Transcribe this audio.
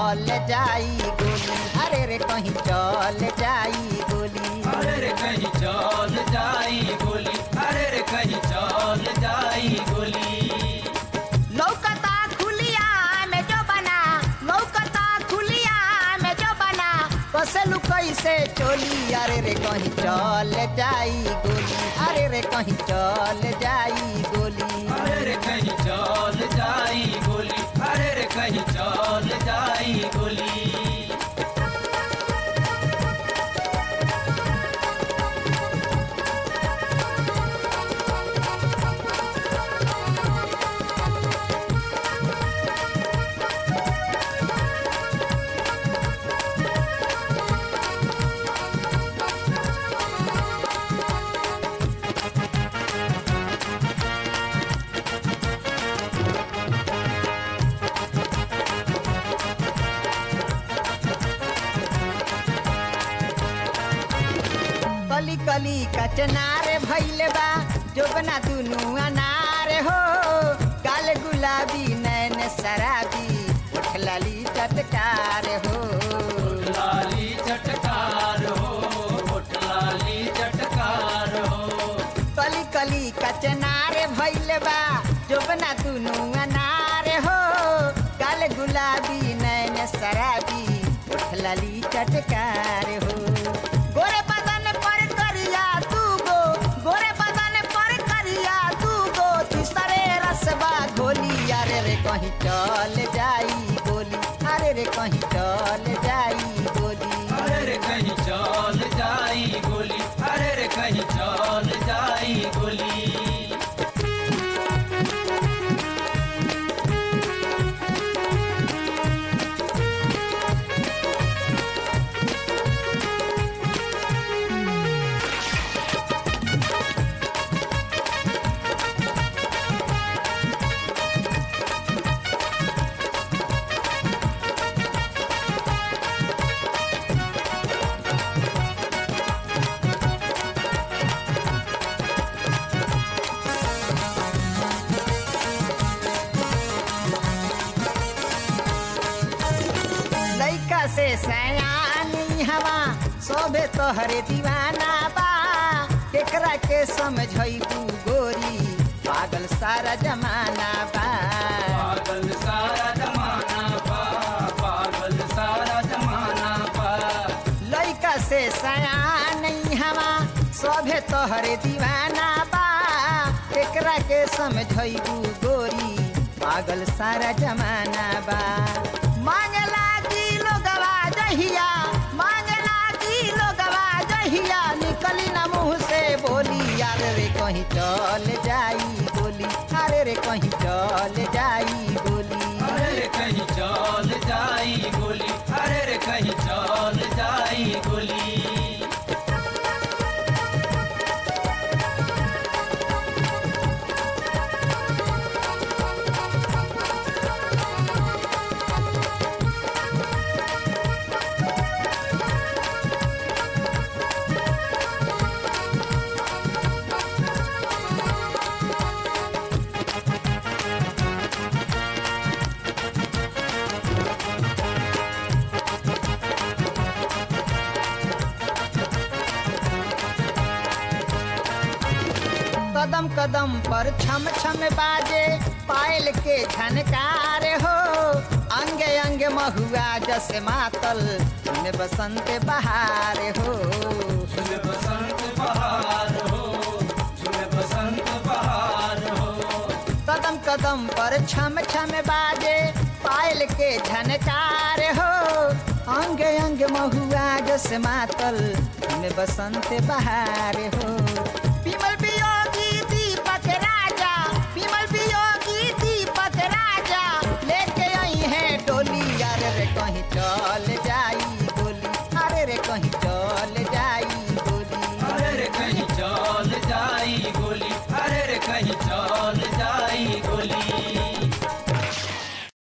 चल जाई गोली अरे रे कहीं चल जाई गोली अरे रे कहीं चल जाई गोली अरे रे कहीं चल जाई गोली लौकता खुलिया में जो बना लौकता खुलिया में जो बना कसलू कैसे चोली अरे रे कहीं चल जाई गोली अरे रे कहीं चल जाई गोली अरे रे कहीं चल जाई गोली अरे रे कहीं चल जाई गोली कली कली कचनार भैले बा जोबना दुनु अनार हो काल गुलाबी नैन शराबी उठ लाली चटकार हो लाली चटकार हो होठ लाली चटकार हो कली कली कचनार भैले बा जोबना दुनु अनार हो काल गुलाबी नैन शराबी उठ लाली चटकार हो गोरे बदन पर करिया तू गो गोरे बदन पर करिया तू गो तीसरे रसबा गोली अरे रे कहीं चल जाई गोली अरे रे कहीं चल जाई गोली अरे रे कहीं चल जाई गोली अरे रे कहीं चल जाई गोली लैका से सयानी हवा सोभे तोहरे दीवाना बा केकरा के समझैबू गोरी पागल सारा जमाना बा पागल सारा जमाना पा पागल सारा जमाना पा लैका से सयानी हवा सोभे तोहरे दीवाना बा केकरा के समझैबू गोरी पागल सारा जमाना बा मांगला की लोगवा जहिया मांगला की लोगवा जहिया निकली ना मुंह से बोली अरे रे कहीं चल जाई गोली अरे रे कहीं चल जाई गोली अरे रे कहीं चल जाई गोली अरे रे कहीं चल जाई गोली कदम कदम पर छम छम बाजे पायल के झनकार हो अंगे अंगे महुआ जस मातल में बसंत बहार हो झूले बसंत बहार हो झूले बसंत बहार हो कदम कदम पर छम छम बाजे पायल के झनकार हो अंगे अंग महुआ जस मातल में बसंत बहार हो विमल वियोगी दीपक राजा विमल वियोगी दीपक राजा लेके आई है डोली यार रे कहीं चल